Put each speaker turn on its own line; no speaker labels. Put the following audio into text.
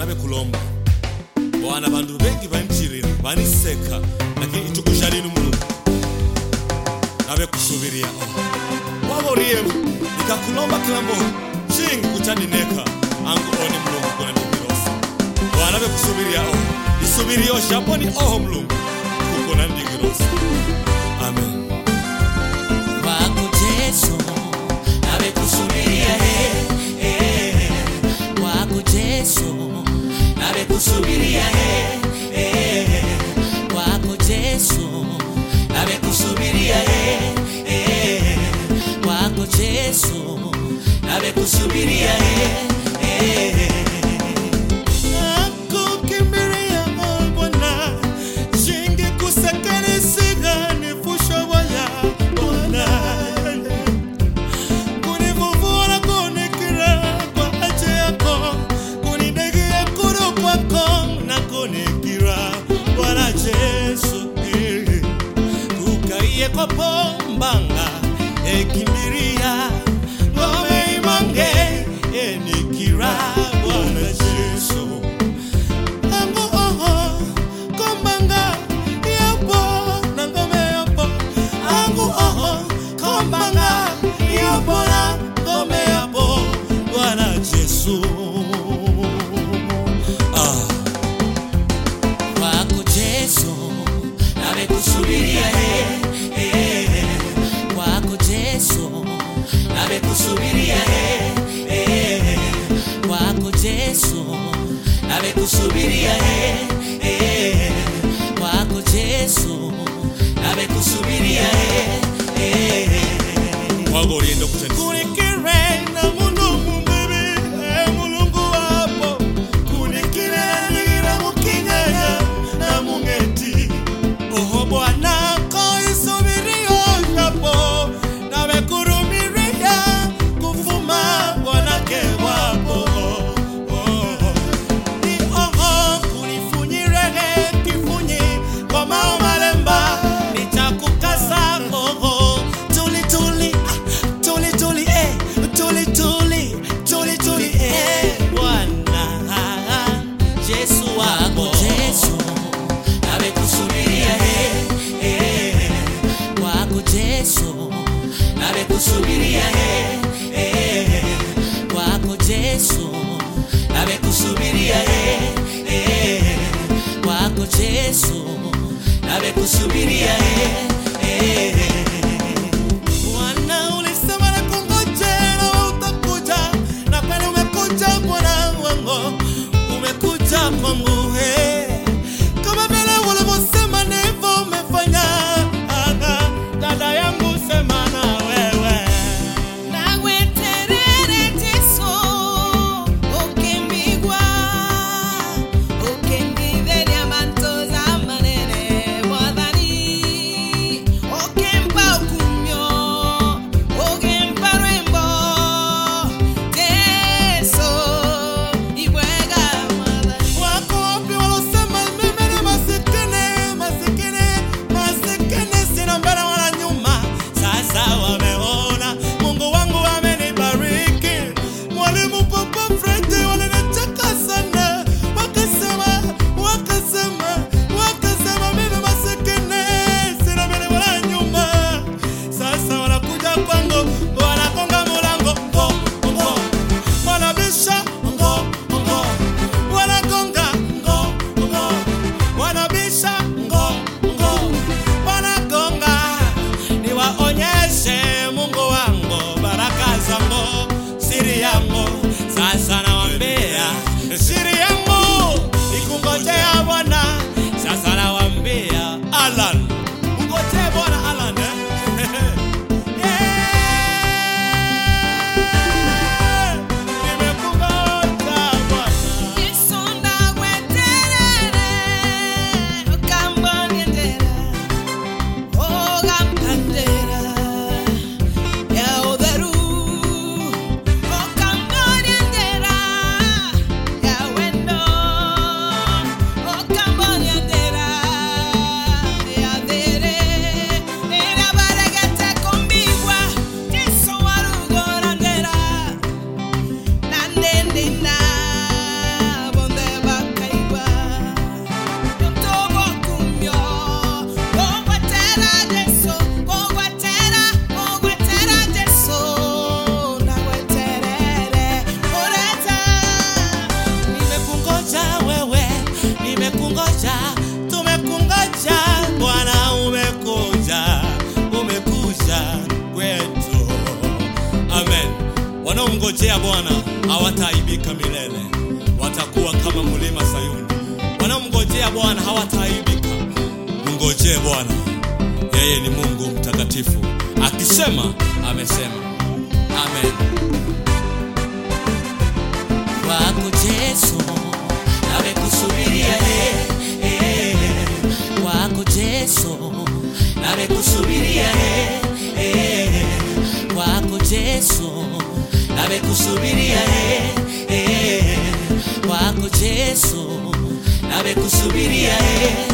bwana bekulomba bwana bantu bengi banchirira baniseka lakini itukuzha linu mulungu nabekusubiria waboriyemu nikakulomba kilambo chingi kuchandineka angu oni mulungu kuna ndigirosa bwana bekusubiria o isubirio shaponi oho mulungu kukona ndigirosa amen
kwako Yesu nabekusubiria eh, eh, kwako Yesu nabekusubiria eh, eh, kwako Yesu nabekusubiria eh, eh, kwako Yesu nabekusubiria eh, eh,
nakukimbiria Bwana, shingi kusekelesiga nifushoboya Bwana, kunivuvura kunikira kwa aje yako, kunidegia kuru kwako na kunikira Bwana Yesu eh. kukaiye kwa pombanga ekimbiria ngome imange enikira Bwana Yesu Angu oho, kombanga, yapo, na ngome yapo. Angu oho, kombanga, yapo, na ngome yapo. Bwana Yesu. Ah,
kwako Yesu nabekusubiria eh, eh, kwako Yesu nabekusubiria eh, eh, kwako Yesu nabekusubiria eh, eh, kwako Yesu nabekusubiria eh, eh,
wagorienda kutenda. Kunikire na mundu mumbibi, eh, mulungu wapo. Kunikire nigira mukinganya na mungeti. Oho Bwana koisubirio yapo, nawe kurumiria kufuma Bwanake wapo. Oh. Ni oho kunifunyirele kifunyi kwa mao malemba nitakukasa oho tuli tuli ah, tuli tuli eh tuli tuli tuli tuli eh Bwana Yesu
kwako
wako
Yesu nabekusubiria eh, eh, kwako Yesu nabekusubiria eh, eh, kwako Yesu nabekusubiria eh, eh, kwako Yesu nabekusubiria eh, eh,
Bwana ulisema na kungojea na utakuja na kweli umekuja Bwana wangu umekuja kwangu he kama vile ulivyosema ndivyo umefanya Aga, dada yangu sema na wewe
Nagweterere Jesu ukembigwa ukenditheria manto za manene mwathani
wanaomngojea Bwana hawataaibika milele, watakuwa kama mlima Sayuni. Wanaomngojea Bwana hawataaibika. Mngojee Bwana, yeye ni Mungu mtakatifu, akisema amesema. Amen.
kwako Yesu namekusubiria eh, eh, kwako Yesu namekusubiria eh, eh, kwako Yesu namekusubiria eh, eh, kwako Yesu namekusubiria eh,